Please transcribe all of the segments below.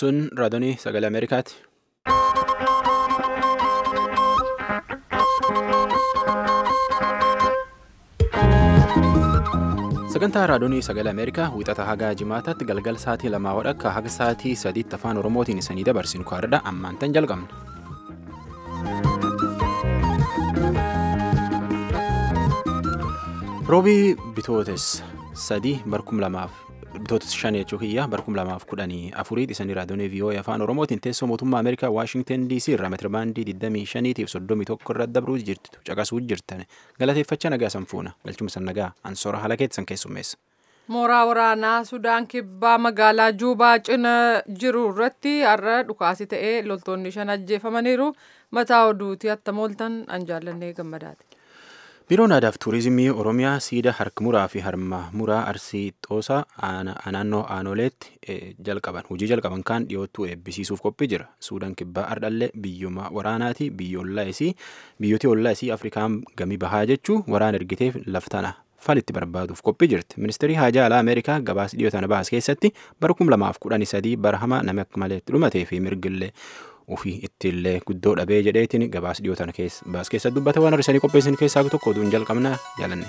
Sun raadiyoo sagalee Ameerikaati. Sagantaa raadiyoo sagalee Ameerikaa wixata haga jimaataatti galgal sa'aatii lamaa wadhakka haga sa'aatii sadiitti afaan Oromootiin isanii dabarsinu kaardha ammaan tan jalqabna. Roobii bitootes sadii barkum lamaaf bitootes shan jechuu kiyya barkum lamaaf kudhanii afuriiti isanii raadiyoo vii'oo'ee afaan oromootiin teessoo mootummaa ameerikaa waashingtan dc irraa meetirabaandii 25 fi 31 irra dabruu jirtu caqasuu jirtan galateeffachaa nagaa sanfuuna galchumsa nagaa ansoora haala keessan keessummeessa. mooraa waraanaa sudaan kibbaa magaalaa juubaa cina jiru irratti har'a dhukaasi ta'ee loltoonni shan ajjeefamaniiru mataa oduutii attamooltan an jaallannee gammadaati. biiroon aadaaf tuurizimii oromiyaa siida harka muraa fi harma muraa arsii xoosaa naannoo aanoleetti jalqaban hojii jalqaban kaan dhiyoottuu eebbisiisuuf qophii jira suudaan kibbaa ardhallee biyyuma waraanaati biyyooti ollaa isii afrikaan gamii bahaa jechuu waraan ergiteef laftana falitti barbaaduuf qophii jirti ministeerri haajaa alaa ameerikaa gabaas dhiyootana baas keessatti bara kum lamaaf kudhanii sadii bara hamaa nama akka maleetti dhumatee fi mirgillee ofii ittiillee guddoo dhabee jedheetiin gabaas dhiyootan baas keessa dubbata waan har'isanii qopheessan keessaa tokko oduun jalqabna jaalanne.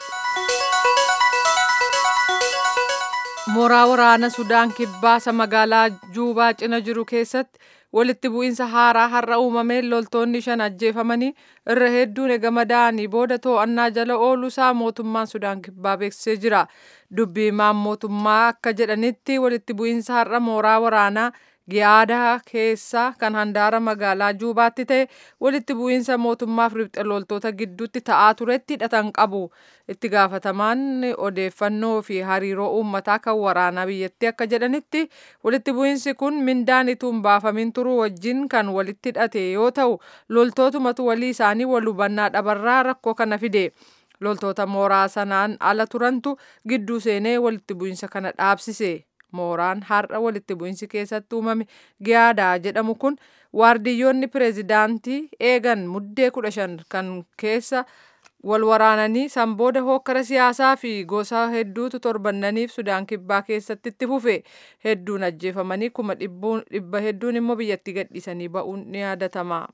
mooraa waraana sudaan kibbaasa magaalaa juubaa cina jiru keessatti walitti bu'iinsa haaraa har'a uumameen loltoonni shan ajjeefamanii irra hedduun eegama da'anii booda to'annaa jala ooluusaa mootummaan sudaan kibbaa beeksisee jira dubbii himaan mootummaa akka jedhanitti walitti bu'iinsa har'a mooraa waraanaa giyaadaa keessa kan handaara magaalaa juubaatti ta'e walitti bu'iinsa mootummaaf ribxe loltoota gidduutti ta'aa turetti hidhatan qabu itti gaafatamaan odeeffannoo fi hariiroo uummataa kan waraanaa biyyattii akka jedhanitti walitti bu'iinsi kun mindaan ituun baafamin turuu wajjin kan walitti hidhate yoo ta'u loltootumatu walii isaanii wal hubannaa dhabarraa rakkoo kana fide. loltoota mooraa sanaan ala turantu gidduu seenee walitti bu'iinsa kana dhaabsise. mooraan har'a walitti bu'iinsi keessatti uumame giyaadaa jedhamu kun waardiyyoonni pireezidaantii eegan muddee kudha shan kan keessa wal waraananii san booda hokkara siyaasaa fi gosa hedduutu torbannaniif sudaan kibbaa keessatti itti fufe hedduun ajjeefamanii kuma dhibba hedduun immoo biyyatti gadhiisanii ba'uun ni yaadatama.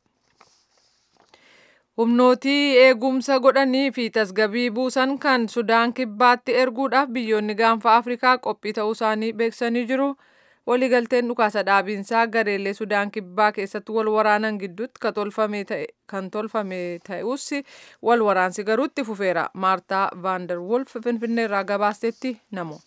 humnootii eegumsa godhanii fi tasgabii buusan kan sudaan kibbaatti erguudhaaf biyyoonni gaanfa afrikaa qophii ta'uu isaanii beeksisanii jiru waliigalteen dhukaasa dhaabiinsaa gareelee sudaan kibbaa keessatti wal waraanan gidduutti kan tolfame ta'us wal waraansi garuutti fufeera maartaa vaandar wolf finfinneerraa gabaastetti namo.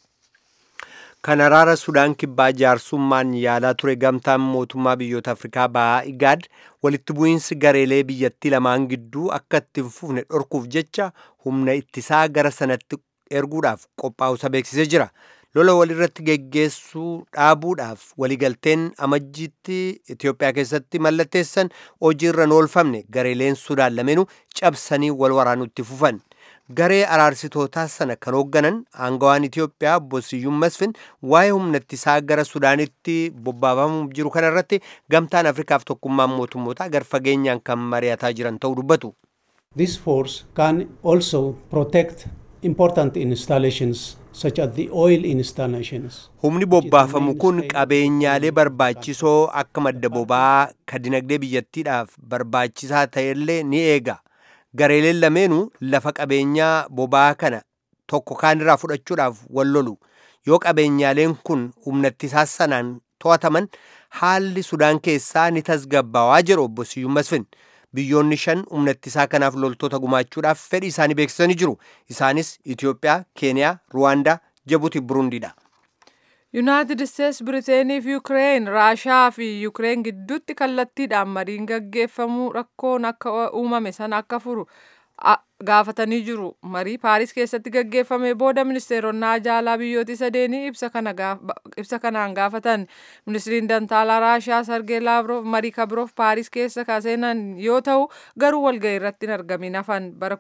kan araara sudaan kibbaa jaarsummaan yaalaa ture gamtaan mootummaa biyyoota afrikaa bahaa igaad walitti bu'iinsi gareelee biyyattii lamaan gidduu akka itti hin fufne dhorkuuf jecha humna ittisaa gara sanatti erguudhaaf qophaa'usa beeksisee jira lola walirratti geggeessuu dhaabuudhaaf waliigalteen amajjiitti itiyoophiyaa keessatti mallatteessan hojiirra hin oolfamne gareeleen sudaan lameenuu cabsanii wal waraanutti fufan garee araarsitootaa sana kan hoogganan aangawaan Itiyoophiyaa Bosiyyuun Masfin waa'ee humna ittisaa gara Sudaanitti bobbaafamuuf jiru kana irratti gamtaan Afrikaaf tokkummaan mootummoota gar fageenyaan kan mari'ataa jiran ta'uu dubbatu. This force can also protect important installations such as the oil installations. Humni bobbaafamu kun qabeenyaalee barbaachisoo akka madda boba'aa ka dinagdee biyyattiidhaaf barbaachisaa ta'ellee ni eega. gareeleen lameenuu lafa qabeenyaa boba'aa kana tokko kaanirraa fudhachuudhaaf wal lolu yoo qabeenyaaleen kun humna ittisaa sanaan to'ataman haalli sudaan keessaa ni tasgabbaawaa jedhu obbo Siyyuun Masfin biyyoonni shan humna ittisaa kanaaf loltoota gumaachuudhaaf fedhii isaanii beeksisanii jiru isaanis Itiyoophiyaa, Keeniyaa, Ruwaandaa, Jibuuti, Burundiidha. yuunaayitid isteets biriteenii fi yuukireen raashaa fi yuukireen gidduutti kallattiidhaan mariin gaggeeffamuu rakkoon akka uumame sana akka furu gaafatanii jiru marii paaris keessatti gaggeeffame booda ministeeronni ajaalaa biyyooti sadeenii ibsa kanaan gaafatan ministiriin dantaalaa raashaa sargee laavroof marii kabiroof paaris keessa kaseenan yoo ta'u garuu walga'ii irratti hin argamin hafan bara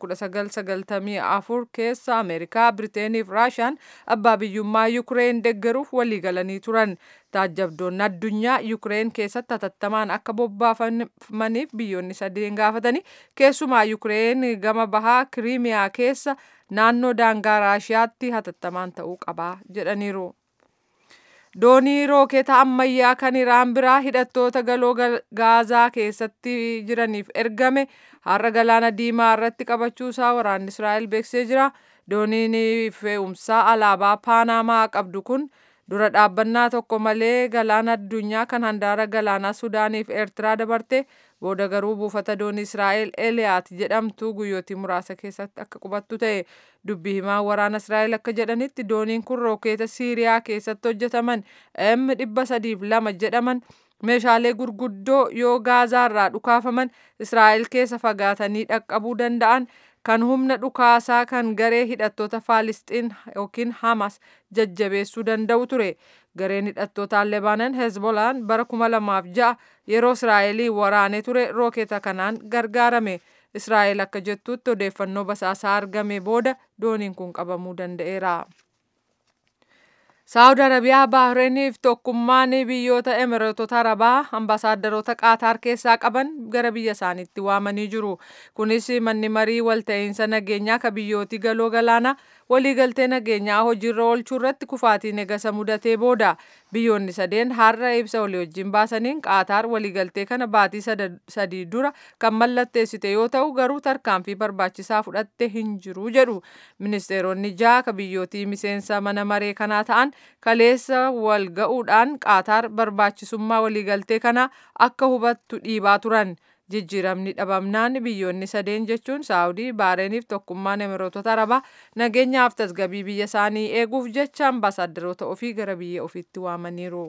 1994 keessa ameerikaa biriteenii fi raashaan abbaa biyyummaa yuukireen deggeruuf walii galanii turan taajjabdoonni addunyaa yuukireen keessatti hatattamaan akka bobbaafamaniif biyyoonni sadeen gaafatanii keessumaa yuukireen gama bahaa kiriimiyaa keessa naannoo daangaa raashiyaatti hatattamaan ta'uu qabaa jedhaniiru. doonii rookeeta ammayyaa kan iraan biraa hidhattoota galoo gaazaa keessatti jiraniif ergame har'a galaana diimaa irratti qabachuusaa waraanni israa'el beeksisee jira dooniin fe'umsaa alaabaa paanamaa qabdu kun dura dhaabbannaa tokko malee galaana addunyaa kan handaara galaanaa sudaaniif eertiraa dabarte booda garuu buufata doonii israa'el eliyaat jedhamtu guyyootii muraasa keessatti akka qubattu ta'e dubbii himaa waraana israa'el akka jedhanitti dooniin kun rookeeta siiriyaa keessatti hojjetaman m dhibba sadiif lama jedhaman meeshaalee gurguddoo yoo gaazaarraa dhukaafaman israa'el keessa fagaatanii dhaqqabuu danda'an kan humna dhukaasaa kan garee hidhattoota faalisxiin yookiin hamas jajjabeessuu danda'u ture gareen hidhattootaa lebaanan hezbolaan bara kuma lamaaf ja'a yeroo israa'elii waraanee ture rookeeta kanaan gargaarame israa'el akka jettutti odeeffannoo basaasaa argame booda dooniin kun qabamuu danda'eera. saawud arabiyaa baahreeniif tokkummaan biyyoota emireetota arabaa ambaasaadarota qaataar keessaa qaban gara biyya isaaniitti waamanii jiru kunis manni marii walta'iinsa nageenyaa ka biyyootii galoo galaanaa waliigaltee nageenyaa hojiirra oolchuu irratti kufaatiin egasa mudatee booda biyyoonni sadeen har'a ibsa walii wajjin baasaniin qaataar waliigaltee kana baatii sadii dura kan mallatteessite yoo ta'u garuu tarkaanfii barbaachisaa fudhatte hin jiru jedhu ministeeronni ja'a ka biyyootii miseensa mana maree kanaa ta'an kaleessa wal ga'uudhaan qaataar barbaachisummaa waliigaltee kanaa akka hubattu dhiibaa turan jijjiiramni dhabamnaan biyyoonni sadeen jechuun saawudii baareeniif tokkummaan emireetota arabaa nageenyaaf tasgabii biyya isaanii eeguuf jecha ambaasaadarota ofii gara biyya ofiitti waamaniiru.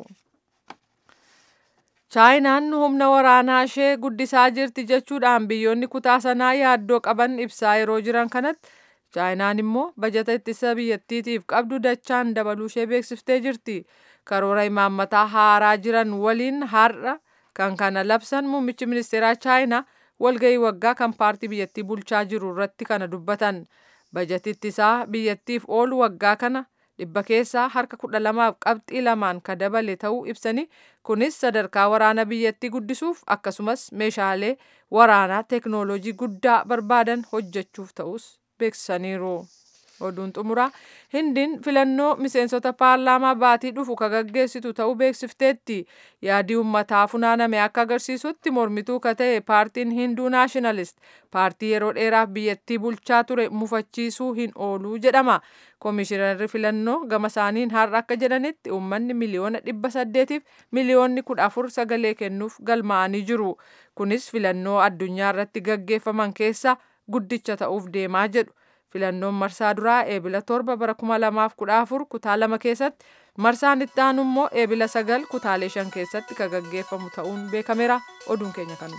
chaayinaan humna waraanaa ishee guddisaa jirti jechuudhaan biyyoonni kutaa sanaa yaaddoo qaban ibsaa yeroo jiran kanatti chaayinaan immoo bajata ittisa biyyattiitiif qabdu dachaan dabaluu ishee beeksiftee jirti karoora imaammataa haaraa jiran waliin har'a kan kana labsan muummichi ministeeraa chaayinaa walgahii waggaa kan paartii biyyattii bulchaa jiru irratti kana dubbatan bajati ittisaa biyyattiif oolu waggaa kana dhibba keessaa harka kudha lamaaf qabxii lamaan ka dabale ta'uu ibsanii kunis sadarkaa waraana biyyattii guddisuuf akkasumas meeshaalee waraanaa teeknooloojii guddaa barbaadan hojjechuuf ta'us beeksisaniiru. oduun xumuraa hindiin filannoo miseensota paarlaamaa baatii dhufu ka gaggeessitu ta'uu beeksifteetti yaadii ummataa funaaname akka agarsiisutti mormituu ka ta'e paartiin hinduu naashinalist paartii yeroo dheeraaf biyyattii bulchaa ture mufachiisuu hin ooluu jedhama koomishinarri filannoo gama isaaniin har'a akka jedhanitti uummanni miliyoona dhibba saddeetiif miliyoonni kudha afur sagalee kennuuf galmaa'anii jiru kunis filannoo addunyaa irratti gaggeeffaman keessa guddicha ta'uuf deemaa jedhu filannoon marsaa duraa eebila torba bara kuma lamaaf kudha afur kutaa lama keessatti marsaan itti aanu immoo eebila sagal kutaalee shan keessatti ka gaggeeffamu ta'uun beekameera oduun keenya kanuma.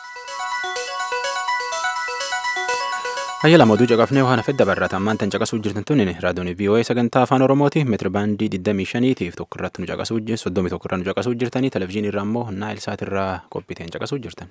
Hayya lama oduu caqafnee waan hafedda barraata ammaan tan caqasuu jirtan tun raadiyoon VOA sagantaa afaan oromooti meetiri baandii 25 tiif tokko irratti nu caqasuu soddomii tokko irraa nu caqasuu jirtanii televizyiinii irraa immoo naayil saat irraa qophiiteen caqasuu jirtan.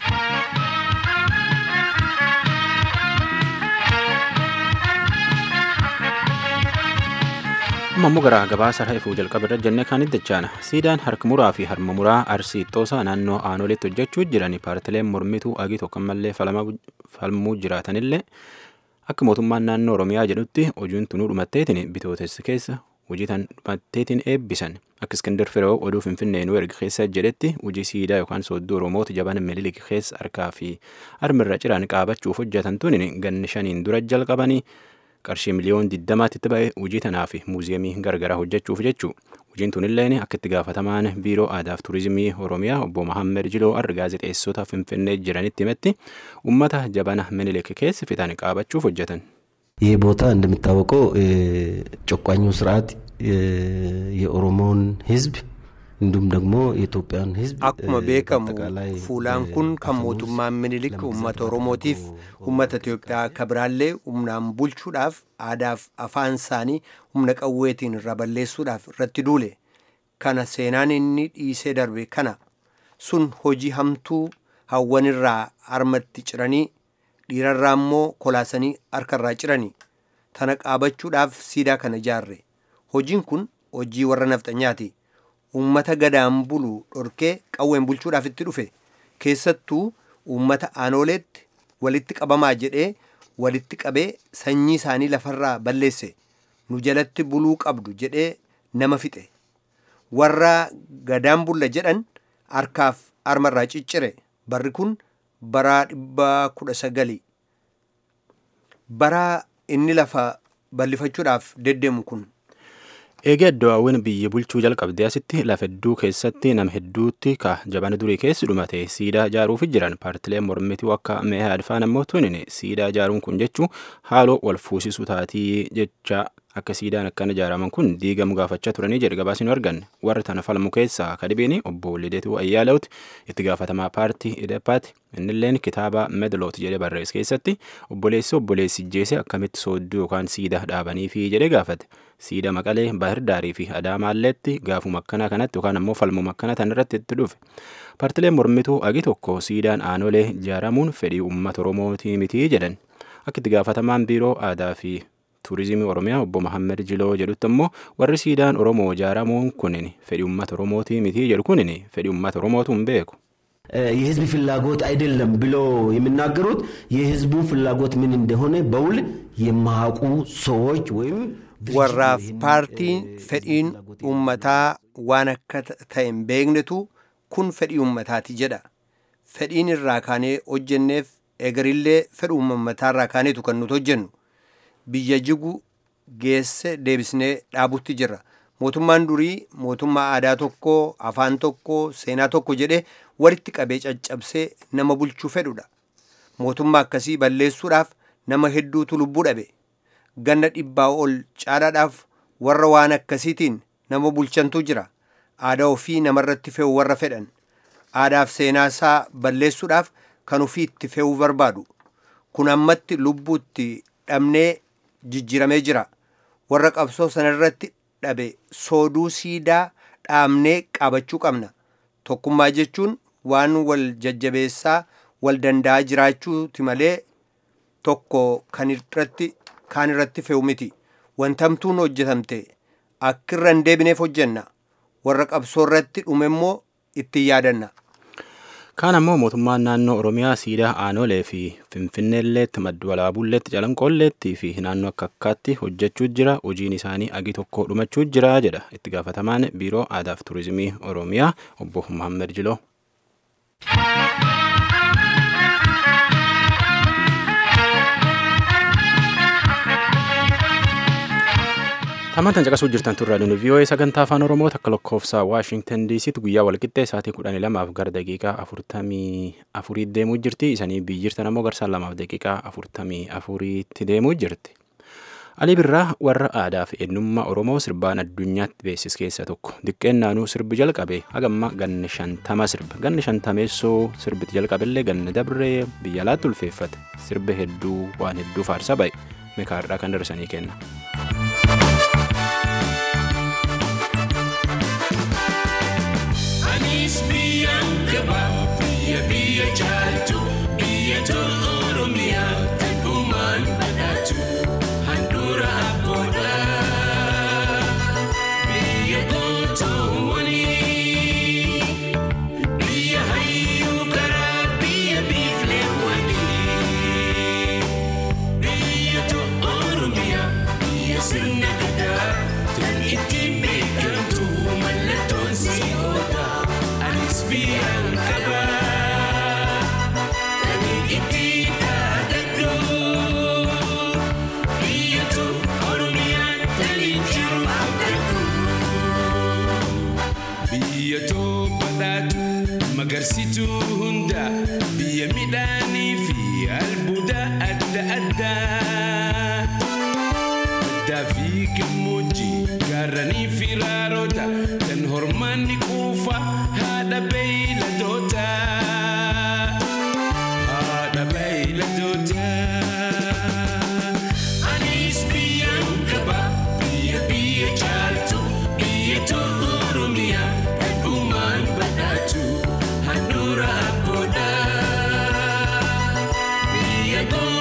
amma immoo gara gabaasa ifuu jalqaba irra jennee kan iddachaana siidaan harka muraa fi harma muraa arsii xoosaa naannoo aanoleetti hojjechuu jiran paartileen mormituu agii tokko mallee falmuu jiraatanillee akka mootummaan naannoo oromiyaa jedhutti hojiin tunuu dhumatteetiin bitootessa keessa hojii tan dhumatteetiin eebbisan akka iskindar firoo oduu finfinnee nu erga keessa jedhetti hojii siidaa yookaan sooddoo oromoota jaban mililik keessa harkaa fi harmirra ciraan qaabachuuf hojjetan tun ganni shaniin dura jalqabanii qarshii miliyoon 20 itti ba'e hojii tanaa fi muuziyeemii gargaraa hojjechuuf jechuu hojiin tunilleen akka itti gaafatamaan biiroo aadaaf turizimii oromiyaa obbo Mahammed Jiloo arga gaazexeessota finfinnee jiranitti himetti ummata jabana minilik keessa fitan qaabachuuf hojjetan. ይህ ቦታ እንደሚታወቀው ጨቋኙ ስርዓት የኦሮሞን ህዝብ እንዲሁም ደግሞ የኢትዮጵያን ህዝብ akkuma beekamu fuulaan kun kan mootummaan minilik uummata oromootiif uummata itiyoophiyaa akka biraallee humnaan bulchuudhaaf aadaaf afaan isaanii humna qawweetiin irra balleessuudhaaf irratti duule kana seenaan inni dhiisee darbe kana sun hojii hamtuu hawwanirraa harmatti ciranii dhiirarraa immoo kolaasanii harkarraa ciranii tana qaabachuudhaaf siidaa kana ijaarre hojiin kun hojii warra nafxanyaati uummata gadaan bulu dhorkee qawween bulchuudhaaf itti dhufe keessattuu uummata aanooleetti walitti qabamaa jedhee walitti qabee sanyii isaanii lafarraa balleesse nu jalatti buluu qabdu jedhee nama fixe warra gadaan bulla jedhan harkaaf harmarraa ciccire barri kun bara dhibba kudha sagali bara inni lafa bal'ifachuudhaaf deddeemu kun Eegee Addawaawwan biyya bulchuu jalqabdee asitti lafa hedduu keessatti nama hedduutti ka jabana durii keessi dhumate siidaa ijaaruuf jiran paartileen mormituu akka meehaa adfaan ammoo tunin siidaa ijaaruun kun jechuun haaloo wal fuusisuu taatii jecha akka siidaan akkana ijaaraman kun diigamu gaafachaa turanii jedhe gabaasni arganne warra tana falmu keessaa kadhibiin obbo Lideetuu Ayyaalaawuti itti gaafatamaa paartii Idepaati innilleen kitaaba Medloot jedhee barreesse keessatti obboleessi obboleessi jeese akkamitti soodduu yookaan siidaa dhaabaniifi jedhee gaafate. siida maqalee bahir daarii fi adaamaalleetti gaafuma akkanaa kanatti yookaan ammoo falmuma akkana tanarratti itti dhufe paartileen mormituu agi tokko siidaan aanolee ijaaramuun fedhii uummata oromootii mitii jedhan akka itti gaafatamaan biiroo aadaa fi tuurizimii oromiyaa obbo Mahammed Jiloo jedhutti ammoo warri siidaan oromoo ijaaramuun kunin fedhii uummata oromootii mitii jedhu kunin fedhii uummata oromootu hin beeku. የህዝብ ፍላጎት አይደለም ብሎ የሚናገሩት የህዝቡ ፍላጎት ምን እንደሆነ በውል የማያውቁ ሰዎች ወይም warraaf paartiin fedhiin uummataa waan akka ta'e hin beeknetu kun fedhii uummataati jedha fedhiin irraa kaanee hojjenneef egarillee fedhii uummataa irraa kaaneetu kan nuti hojjennu biyya jigu geesse deebisnee dhaabutti jirra mootummaan durii mootummaa aadaa tokko afaan tokko seenaa tokko jedhee walitti qabee caccabsee nama bulchuu fedhudha mootummaa akkasii balleessuudhaaf nama hedduutu lubbuu dhabe ganna dhibbaa ol caalaadhaaf warra waan akkasiitiin nama bulchantu jira aadaa ofii namarratti fe'u warra fedhan aadaaf seenaa isaa balleessuudhaaf kan ofii itti fe'uu barbaadu kun ammatti lubbuutti dhabnee jijjiiramee jira warra qabsoo sanarratti dhabe sooduu siidaa dhaabnee qabachuu qabna tokkummaa jechuun waan wal jajjabeessaa wal danda'aa jiraachuuti malee tokko kan irratti kaan irratti fe'u miti wantamtuun hojjetamte akka irra hin deebineef hojjenna warra qabsoo irratti dhume immoo ittiin yaadanna. Kaan ammoo mootummaan naannoo Oromiyaa siidaa aanolee fi Finfinneelleetti maddu walaabulleetti calanqoolleetti fi naannoo akka akkaatti hojjechuu jira hojiin isaanii agi tokko dhumachuu jira jedha itti gaafatamaan biiroo aadaaf turizimii Oromiyaa obbo Muhammed Jiloo. Tamantan caqasuu jirtan turraa dhuni VOA sagantaa afaan Oromoo takka lakkoofsa Waashingtan DCtti guyyaa walqixxee sa'aatii kudhanii lamaaf gara daqiiqaa afurtamii afurii deemuu jirti. Isanii biyyirtan ammoo garsaan lamaaf daqiiqaa afurtamii afuriitti deemuu jirti. Alii Birraa warra aadaa fi eenyummaa Oromoo sirbaan addunyaatti beeksise keessa tokko. Diqqeen naanuu sirbi jalqabe hagamma ganni shantama sirba. Ganni shantameessoo sirbiti jalqabillee ganni dabree biyya alaatti ulfeeffate. Sirbi hedduu waan hedduu faarsa ba'e. Mekaarraa kan darsanii kenna. Anis biyyaan qaba biyya biyya jaaltu biyya tolu oromiyaa kan uumaan badhaatu handhuura abboodha biyya gootoowwanii biyya hayyuu karaa biyya biifleewwanii biyya tolu oromiyaa biyya sirna gadaa kan ittiin beekamtu mallattoon si'oodha anis biyyaan qaba kan ittiin dhaadadhu biyya tolu oromiyaan kan jiru abdadhu. Biyya badhaatu magarsituu hunda biyya midhaanii fi albuuda adda addaa. Baddaa fi gammoojjii gaarranii fi raaroota kan hormaanni quufa haadha beeyladoota. Haadha beeyladoota. Anis biyyaan qaba biyya biyya jaaltu biyya tolu oromiyaa kan uumaan badhaatu handhuura abboodha. Biyya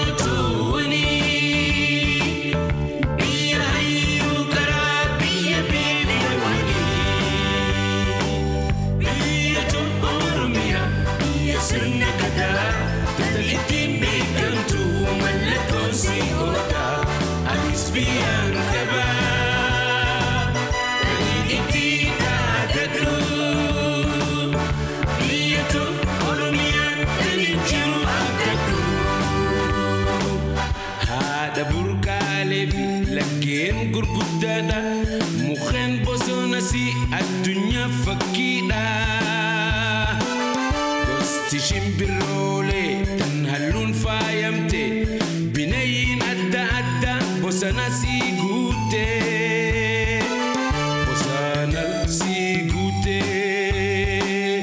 gootoowwanii biyya hayyuu karaa biyya beelewwanii biyya tolu oromiyaa biyya sirna gadaa kan ittiin beekamtu mallattoon si'oodha anis biyyaan qaba kan ittiin dhaadadhu bosana si guutee bosana si guutee.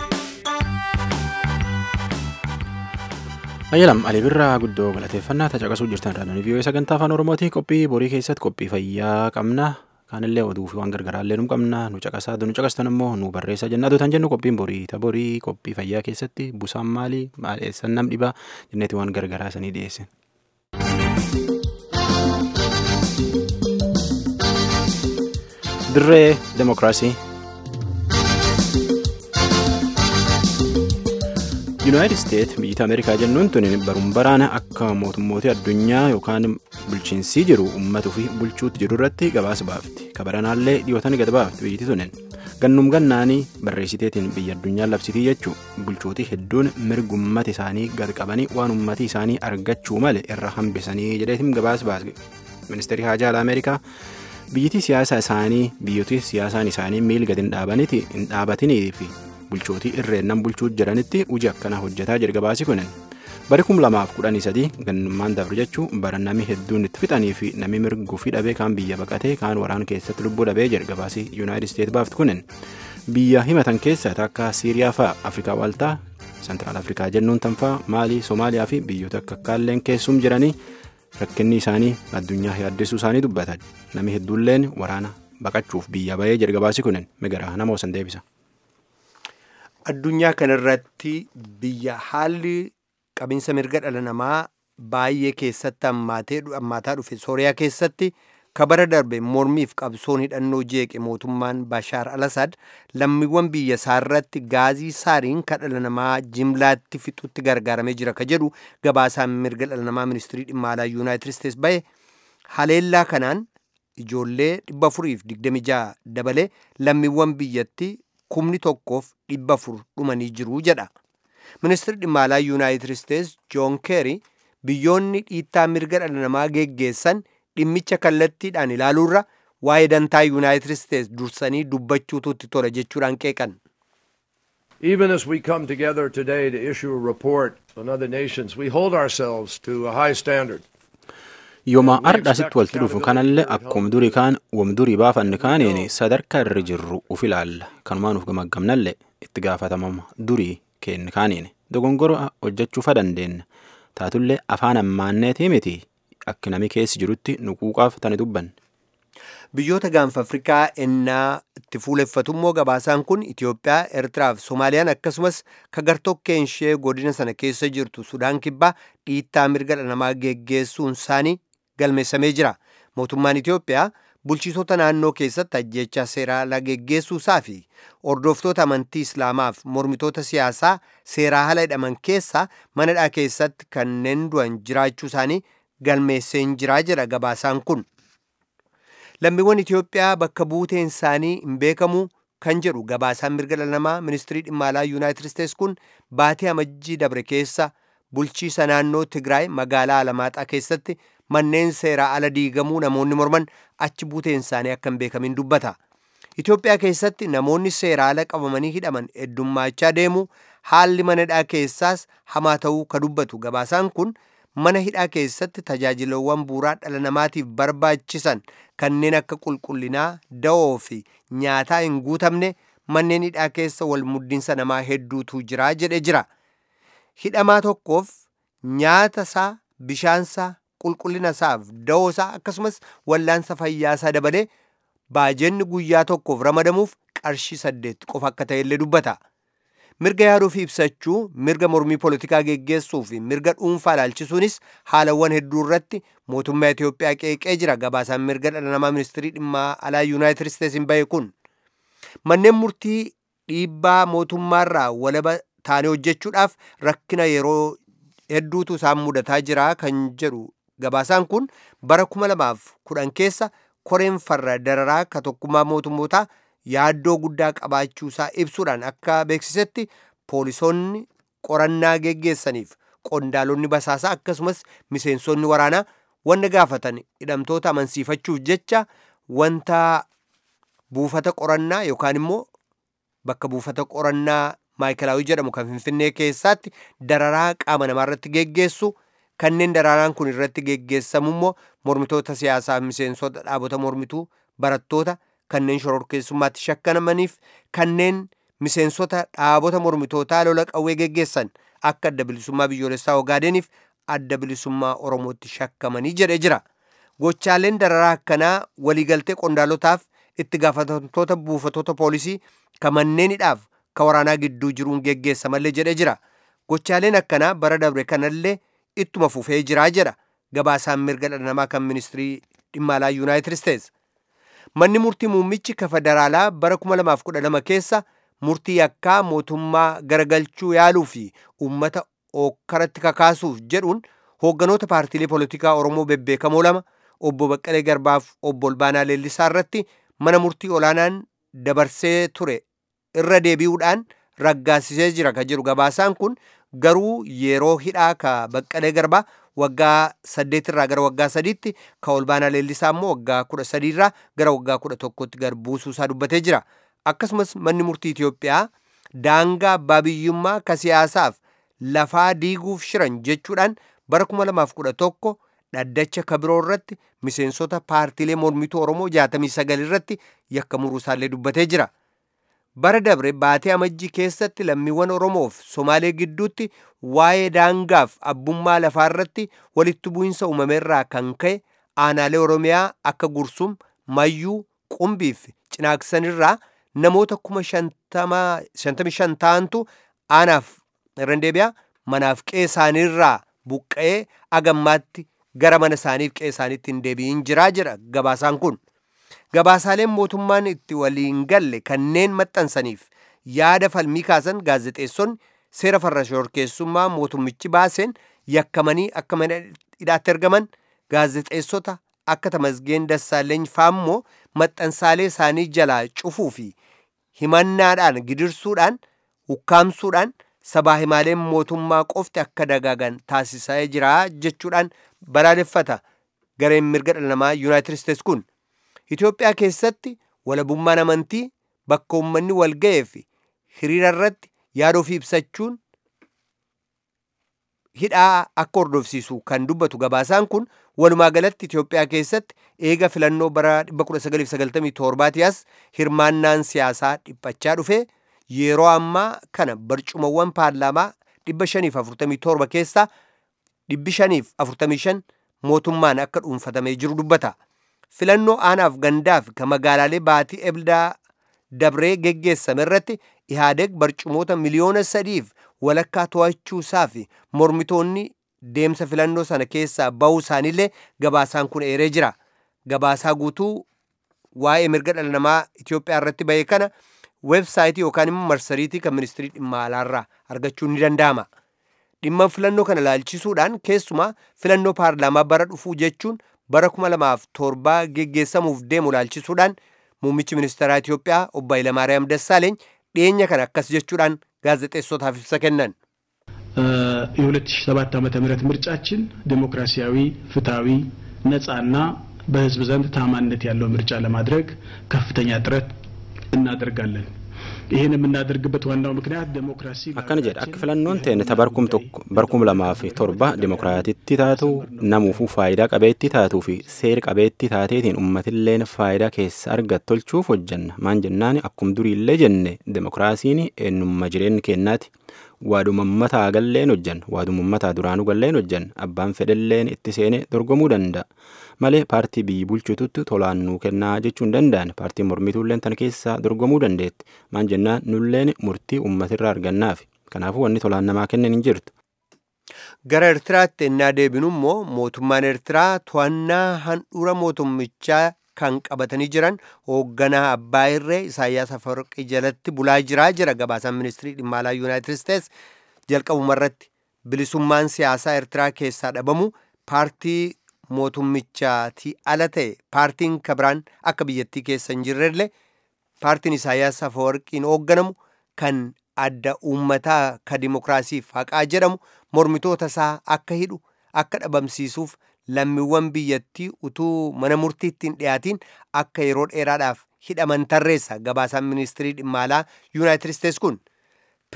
Ayyalam Alii Birraa guddoo galateeffannaa caqasuu jirtan raadiyoon vii'oo sagantaa afaan Oromooti qophii borii keessatti qophii fayyaa qabna. Kaanillee oduu fi waan gargaraallee nu qabna nu caqasaa nu caqastan immoo nu barreessaa jennaatu tan jennu qophiin borii ta borii qophii fayyaa keessatti busaan maali maal eessan nam dhibaa jenneeti waan gargaraa sanii dhiyeessin. Dirree Demokiraasii. Yuunaayitid Isteet biyyoota Ameerikaa jennuun tuni baruun baraana akka mootummoota addunyaa yookaan bulchiinsii jiru uummatuu fi bulchuutti jiru irratti gabaasa baafti. Kabaranaallee dhiyootan gad baafti biyyatti tunin. Gannum gannaanii barreessiteetiin biyya addunyaa labsitii jechuu bulchootii hedduun mirga uummata isaanii gad qabanii waan uummati isaanii argachuu male irra hambisanii jedheetiin gabaasa baase. Ministeerri Haajaa Alaa Ameerikaa biyyattii siyaasa isaanii biyyooti siyaasaan isaanii miil gad hin dhaabatinii fi bulchootii irreennan bulchuu jiranitti hojii akkanaa hojjetaa jira gabaasi kunin bari kum lamaaf kudhanii sadii gannummaan dabre jechuu bara nami hedduun itti fixanii fi nami mirguu fi dhabee kaan biyya baqatee kaan waraana keessatti lubbuu dhabee jira gabaasi yuunaayitid isteet baafti kunin biyya himatan keessa akka siiriyaa fa'a afrikaa waaltaa sentiraal afrikaa jennuun tanfaa maalii soomaaliyaa fi biyyoota akka kaalleen keessum jiranii rakkinni isaanii addunyaa yaaddessuu isaanii dubbatan nami hedduulleen waraana baqachuuf biyya bahee jira gabaasi kunin migaraa nama osan deebisa. addunyaa kanarratti biyya haalli qabinsa mirga dhala namaa baay'ee keessatti hammaataa dhufe sooriyaa keessatti kabara darbe mormiif qabsoon hidhannoo jeeqe mootummaan bashaar al-asad lammiiwwan biyya isaarratti gaazii saariin ka dhala namaa jimlaatti fixutti gargaaramee jira ka jedhu gabaasaan mirga dhala namaa ministirii dhimma alaa yuunaayitid isteets bahe haleellaa kanaan ijoollee 426 dabalee lammiiwwan biyyatti kumni tokkoof dhibba afur dhumanii jiru jedha ministirri dhimma alaa yuunaayitid isteets joon keeri biyyoonni dhiittaa mirga dhala namaa geggeessan dhimmicha kallattiidhaan ilaaluurra waa'ee dantaa yuunaayitid isteets dursanii dubbachuutu itti tola jechuudhaan qeeqan. Even as we come together today to issue a report on other nations, we hold ourselves to a high standard. yooma ardhaasitti walitti dhufu kanallee akkuma durii kaan wam durii baafanne kaaniin sadarkaa irra jirru uf ilaalla kanumaan uf gamaggamnallee itti gaafatamama durii kenne kaaniin dogongora hojjechuufa dandeenya taatullee afaan ammaanneetii miti akka nami keessi jirutti nuquuqaaf tani dubbanne. biyyoota gaanfa afrikaa ennaa itti fuuleffatummoo gabaasaan kun itiyoophiyaa eertiraa fi soomaaliyaan akkasumas ka gartokkeen ishee godina sana keessa jirtu sudaan kibbaa dhiittaa mirga dhala namaa geggeessuun isaanii galmeessamee jira mootummaan itiyoophiyaa bulchitoota naannoo keessatti ajjechaa seeraa ala geggeessuu isaa fi hordoftoota amantii islaamaaf mormitoota siyaasaa seeraa ala hidhaman keessaa manadhaa keessatti kanneen du'an jiraachuu isaanii galmeesseen jiraa jedha gabaasaan kun lammiiwwan itiyoophiyaa bakka buuteen isaanii hin beekamu kan jedhu gabaasaan mirga dhala namaa ministirii dhimma alaa yuunaayitid isteets kun baatee amajjii dabre keessa bulchiisa naannoo tigraay magaalaa alamaaxaa keessatti manneen seeraa ala diigamuu namoonni morman achi buuteen isaanii akka hin beekamin dubbata. Itoophiyaa keessatti namoonni seeraa ala qabamanii hidhaman heddummaachaa deemu haalli mana hidhaa keessaas hamaa ta'uu ka dubbatu gabaasaan kun mana hidhaa keessatti tajaajilawwan buuraa dhala namaatiif barbaachisan kanneen akka qulqullinaa da'oo fi nyaataa hin guutamne manneen hidhaa keessa wal muddinsa namaa hedduutu jira jedhe jira. Hidhamaa tokkoof nyaata isaa bishaansaa qulqullina isaaf da'oo isaa akkasumas wallaansa fayyaa isaa dabalee baajenni guyyaa tokkoof ramadamuuf qarshii saddeet qofa akka ta'ellee dubbata. Mirga yaaduu fi ibsachuu, mirga mormii poolitikaa geggeessuu fi mirga dhuunfaa ilaalchisuunis haalawwan hedduu irratti mootummaa Itoophiyaa qeeqee jira gabaasaan mirga dhala namaa ministirii dhimma alaa Yuunaayitid Isteetsin bahe kun. Manneen murtii dhiibbaa mootummaarraa walaba taanee hojjechuudhaaf rakkina yeroo hedduutu isaan mudataa jira kan jedhu gabaasaan kun bara kuma lamaaf kudhan keessa koreen farra dararaa ka tokkummaa mootummootaa yaaddoo guddaa qabaachuusaa ibsuudhaan akka beeksisetti poolisoonni qorannaa geggeessaniif qondaalonni basaasaa akkasumas miseensonni waraanaa wanta gaafatan hidhamtoota amansiifachuuf jecha wanta buufata qorannaa yookaan immoo bakka buufata qorannaa maayikalaawii jedhamu kan finfinnee keessaatti dararaa qaama namaa irratti geggeessu kanneen daraaraan kun irratti geggeessamu immoo mormitoota siyaasaa miseensota dhaabota mormituu barattoota kanneen shororkeessummaatti shakkamaniif kanneen miseensota dhaabota mormitootaa lola qawwee geggeessan akka adda bilisummaa biyyoolessaa ogaadeniif adda bilisummaa oromootti shakkamanii jedhe jira gochaaleen dararaa akkanaa waliigaltee qondaalotaaf itti gaafatamtoota buufatoota poolisii ka manneenidhaaf ka waraanaa gidduu jiruun geggeessamallee jedhe jira gochaaleen akkanaa bara dabre kanallee ittuma fufee jiraa jedha gabaasaan mirga dhala namaa kan ministirii dhimma alaa yuunaayitid isteets manni murtii muummichi ka federaalaa bara 2012 keessa murtii yakkaa mootummaa garagalchuu yaaluu fi uummata ookkaratti kakaasuuf jedhuun hoogganoota paartiilee poolitikaa oromoo bebbeekamoo lama obbo Baqqalee Garbaaf obbo Olbaanaa Leellisaa irratti mana murtii olaanaan dabarsee ture irra deebi'uudhaan raggaasisee jira ka jedhu gabaasaan kun garuu yeroo hidhaa ka Baqqalee Garbaa waggaa saddeetirraa gara waggaa sadiitti ka Olbaanaa Leellisaa immoo waggaa kudha sadiirraa gara waggaa kudha tokkotti gad buusuusaa dubbatee jira. akkasumas manni murtii Itoophiyaa daangaa abbaa biyyummaa ka siyaasaaf lafaa diiguuf shiran jechuudhaan bara 2011 dhaddacha kabiroo irratti miseensota paartiilee mormituu Oromoo 69 irratti yakka muruusaallee dubbatee jira. Bara dabre baatee amajjii keessatti lammiiwwan Oromoof Somaalee gidduutti waa'ee daangaaf abbummaa lafaa irratti walitti bu'insa uumameerraa kan ka'e aanaalee Oromiyaa akka Gursum, Mayyuu, Qumbiif Cinaaksanirraa namoota kuma shantamii shan ta'antu aanaaf irran deebi'a manaaf qe'ee isaaniirraa buqqa'ee agammaatti gara mana isaaniif qe'ee isaaniitti hin deebi'in jiraa jedha gabaasaan kun gabaasaaleen mootummaan itti waliin galle kanneen maxxansaniif yaada falmii kaasan gaazexeessonni seera farra shororkeessummaa mootummichi baaseen yakkamanii akka mana hidhaatti ergaman gaazexeessota akka tamasgeen dassaaleny faammoo maxxansaalee isaanii jalaa cufuu fi himannaadhaan gidirsuudhaan ukkaamsuudhaan sabaa himaaleen mootummaa qofti akka dagaagan taasisaa jira jechuudhaan balaaleffata gareen mirga dhala namaa yuunaayitid isteets kun Itoophiyaa keessatti walabummaan amantii bakka uummanni wal ga'ee fi hiriira irratti yaada ofii ibsachuun hidhaa akka hordofsiisu kan dubbatu gabaasaan kun walumaa galatti Itoophiyaa keessatti eega filannoo bara 1997 as hirmaannaan siyaasaa dhiphachaa dhufe yeroo ammaa kana barcumawwan paarlaamaa 547 keessaa 545 mootummaan akka dhuunfatamee jiru dubbata. Filannoo aanaaf gandaaf ka magaalaalee baatii ebdaa dabree geggeessame irratti Ihaadeeg barcumoota miliyoona sadiif walakkaa to'achuu isaa fi mormitoonni deemsa filannoo sana keessaa bahuu isaaniillee gabaasaan kun eeree jira. Gabaasaa guutuu waa'ee mirga dhala namaa Itoophiyaa irratti bahee kana weebsaayitii yookaan immoo marsariitii kan ministirii dhimma alaarraa argachuun ni danda'ama. Dhimma filannoo kana laalchisuudhaan keessumaa filannoo paarlaamaa bara dhufuu jechuun bara 2007 geggeessamuuf deemu laalchisuudhaan muummichi ministeeraa Itoophiyaa obbo Hayilamaariyaam Dassaaleeny dhiyeenya kana akkas jechuudhaan gaazexeessotaaf ibsa kennan. የ2007 ዓመተ ምህረት ምርጫችን ዴሞክራሲያዊ፣ ፍትሃዊ፣ ነጻና በህዝብ ዘንድ ታማኝነት ያለው ምርጫ ለማድረግ ከፍተኛ ጥረት እናደርጋለን። ይህን የምናደርግበት ዋናው ምክንያት ዴሞክራሲ akkana jedha akka filannoon teenne ta barkum tokko barkum lamaa fi torba dimokiraatitti taatu namuufuu faayidaa qabeetti taatuu fi seer qabeetti taateetiin ummatilleen faayidaa keessa argat tolchuuf hojjanna maan jennaan akkum duriillee jenne demokiraasiin eenyummaa jireenya kennaati waaduma ummataa galleen hojjan waaduma ummataa duraanuu galleen hojjan abbaan fedhelleen itti seene dorgomuu danda'a malee paartii biyyi bulchitutti tolaan nuu kennaa jechuun danda'an paartiin mormituulleen tan keessaa dorgomuu dandeetti maan jennaan nulleen murtii ummatirraa argannaaf kanaafuu wanni tolaan namaa kennan hin jirtu. Gara Eertiraatti ennaa deebinu immoo mootummaan Eertiraa to'annaa handhuura mootummichaa kan qabatanii jiran hoogganaa abbaa irree Isaayyaas Afawarqii jalatti bulaa jiraa jira gabaasaan ministirii dhimma alaa Yuunaayitid Isteets jalqabumarratti bilisummaan siyaasaa Eertiraa keessaa dhabamu paartii mootummichaati ala ta'e paartiin kabiraan akka biyyattii keessa hin jirrellee paartiin Isaayyaas Afawarqiin hoogganamu kan adda uummataa ka dimokiraasiif haqaa jedhamu mormitoota isaa akka hidhu akka dhabamsiisuuf lammiiwwan biyyattii utuu mana murtiitti hin dhiyaatiin akka yeroo dheeraadhaaf hidhaman tarreessa gabaasaan ministirii dhimma alaa yuunaayitid isteets kun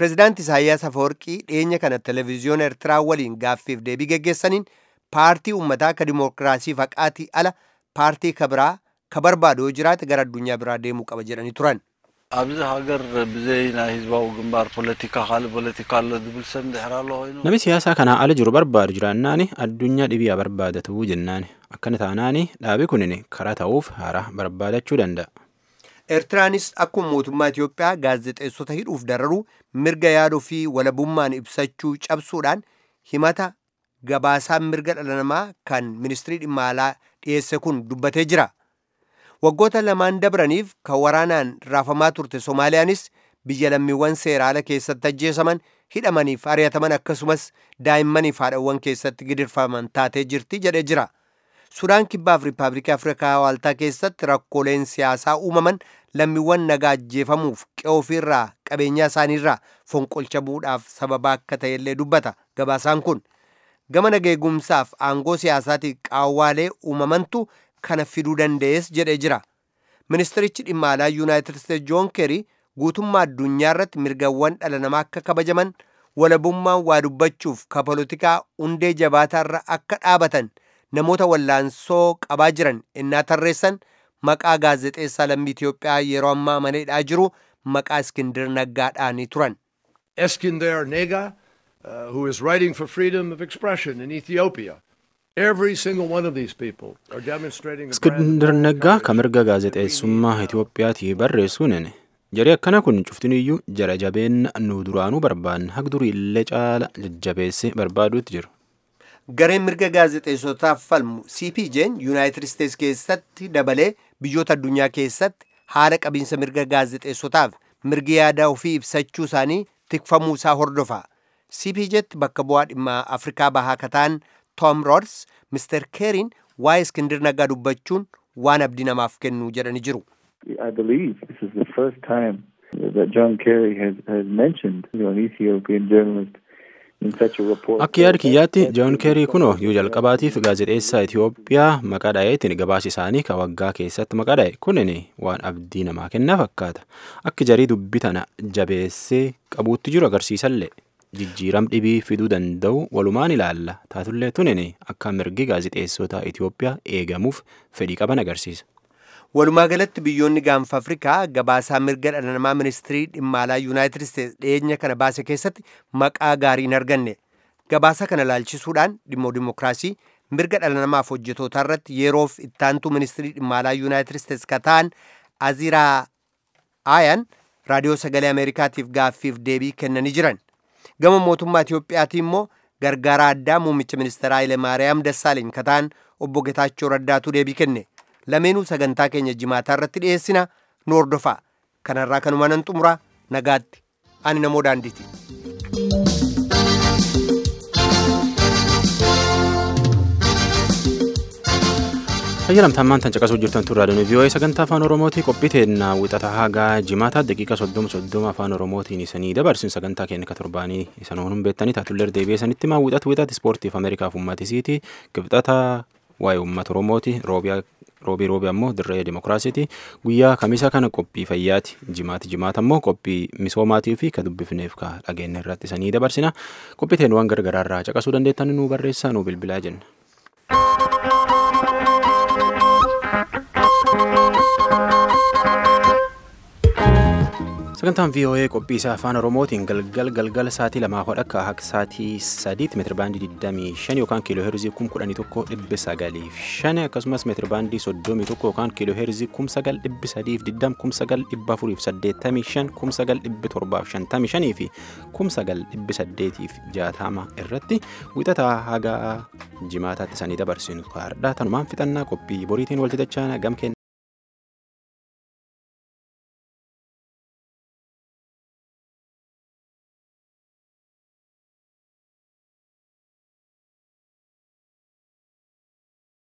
pireezidaanti Isaayyaas Afawarqii dhiyeenya kana televezyiyoona Eertiraa waliin gaaffiif deebii geggeessaniin paartii uummataa ka dimookiraasii faqaatii ala paartii ka biraa ka barbaadu yoo jiraate gara addunyaa biraa deemuu qaba jedhanii turan. ኣብዚ ሃገር ብዘይ ናይ ህዝባዊ ግንባር ፖለቲካ ካልእ ፖለቲካ ኣሎ ዝብል ሰብ እንድሕር ኣሎ ኮይኑ Namni siyaasaa kanaa ala jiru barbaadu jiraannaani addunyaa dhibiyaa barbaadatuu jennaani akkana taanaani dhaabi kunin karaa ta'uuf haaraa barbaadachuu danda'a. Eertiraanis akkuma mootummaa Itoophiyaa gaazexeessota hidhuuf dararuu mirga yaaduu fi walabummaan ibsachuu cabsuudhaan himata gabaasaan mirga dhala namaa kan ministirii dhimma alaa dhiyeesse kun dubbatee jira. Waggoota lamaan dabraniif kan waraanaan raafamaa turte Somaaliyaanis biyya lammiiwwan seeraala keessatti ajjeesaman hidhamaniif ari'ataman akkasumas daa'immaniif haadhawwan keessatti gidirfaman taatee jirti jedhee jira. Sudaan kibbaaf Riippaabilikii Afrikaa Waaltaa keessatti rakkooleen siyaasaa uumaman lammiiwwan nagaa ajjeefamuuf qe'oo ofiirraa qabeenyaa isaaniirraa fonqolcha bu'uudhaaf sababa akka ta'ellee dubbata gabaasaan kun. Gama nageegumsaaf aangoo siyaasaatiif qaawwaalee uumamantu kana fiduu danda'es jedhee jira. Ministirichi dhimma alaa Yuunaayitid Isteetsi Joon Keerii guutummaa addunyaa irratti mirgawwan dhala namaa akka kabajaman walabummaan waa dubbachuuf ka polotikaa hundee jabaataarra akka dhaabatan namoota wallaansoo qabaa jiran innaa tarreessan maqaa gaazexeessaa lammii Itoophiyaa yeroo ammaa maneedhaa jiru maqaa Iskindir Naggaadhaanii turan. Eskinder Nega, uh, who is writing for freedom of expression in Ethiopia. Every single one of these people are demonstrating a brand of Iskindir Naggaa ka mirga gaazexeessummaa Itoophiyaatii barreessuun jaree akkana kun cuftiniyyuu jara jabeenna nu duraanuu barbaanne hagdurii illee caala jajjabeesse barbaaduutti jiru. Gareen mirga gaazexeessotaaf falmu CPJ'n Yuunaayitid Isteetsi keessatti dabalee biyyoota addunyaa keessatti haala qabiinsa mirga gaazexeessotaaf mirgi yaada ofii ibsachuu isaanii tikfamuu isaa hordofa. CPJ'tti bakka bu'aa dhimma Afrikaa bahaa kataan Tom Rods Mr. Keeriin waa'ee Iskindir Naggaa dubbachuun waan abdii namaaf kennu jedhanii jiru. I believe this is the first time that John Kerry has, has mentioned you know, an Ethiopian journalist in such a report. Akka yaada kiyyaatti Joon Keerii kunoo yoo jalqabaatiif gaazexeessaa Itoophiyaa maqaa dha'eetiin gabaasa isaanii ka waggaa keessatti maqaa dha'e kunin waan abdii namaa kennaa fakkaata. Akka jarii dubbii tana jabeessee qabuutti jiru agarsiisallee. Jijjiiram dhibii fiduu danda'u walumaan ilaalla. Taatullee tunin akka mirgi gaazexeessota Itoophiyaa eegamuuf fedhii qaban agarsiisa. Walumaa galatti biyyoonni gaanfa Afrikaa gabaasaa mirga dhala namaa ministirii dhimma alaa Yuunaayitid Isteetsi dhiyeenya kana baase keessatti maqaa gaarii hin arganne. Gabaasa kana laalchisuudhaan dhimma dimookiraasii mirga dhala namaaf hojjetootaa irratti yeroof ittaantuu ministirii dhimma alaa Yuunaayitid Isteetsi ka ta'an Aziraa Aayan raadiyoo sagalee Ameerikaatiif gaaffiif deebii kennanii jiran. Gama mootummaa Itiyoophiyaatii immoo gargaaraa addaa muummicha ministeeraa Haile Maariyaam Dassaaleny ka ta'an obbo Getaachoo Raddaatu deebii kenne. lameenuu sagantaa keenya jimaataa irratti dhiyeessina nu hordofaa kanarraa kanuma nan xumura nagaatti ani namoo daandiiti. Fayyalamtaan maantaan caqasuu jirtan tun raadiyoon vii'oo'ee sagantaa afaan oromootii qophii teennaa wixata hagaa jimaataa daqiiqa soddoma soddoma afaan oromootiin isanii dabarsin sagantaa keenya ka torbaanii isan honuun beektanii taatullee deebi'ee sanitti maa wixatu wixati ispoortiif ameerikaaf ummatisiiti kibxata waa'ee uummata oromooti roobiyaa roobii roobii ammoo dirree dimookiraasiiti guyyaa kamisa kana qophii fayyaati jimaati jimaata ammoo qophii misoomaatii fi ka dubbifneef ka dhageenya irratti isanii dabarsina qophii teenu waan gargaraarraa caqasuu dandeettan nu barreessaa nu bilbilaa jenna. sagantaan voa qophii isaa afaan oromootiin galgal galgala sa'aatii lamaa hodha akka akka sa'aatii sadiitti meetira baandii 25 yookaan kiiloo heerzii 11,905 akkasumas meetira baandii 31 yookaan kiiloo heerzii 9,920 9,485 fi 9,860 irratti wixataa haga jimaataatti sanii dabarsinu kaardhaa tanumaan fixannaa qophii boriitiin walti dachaa gamkeen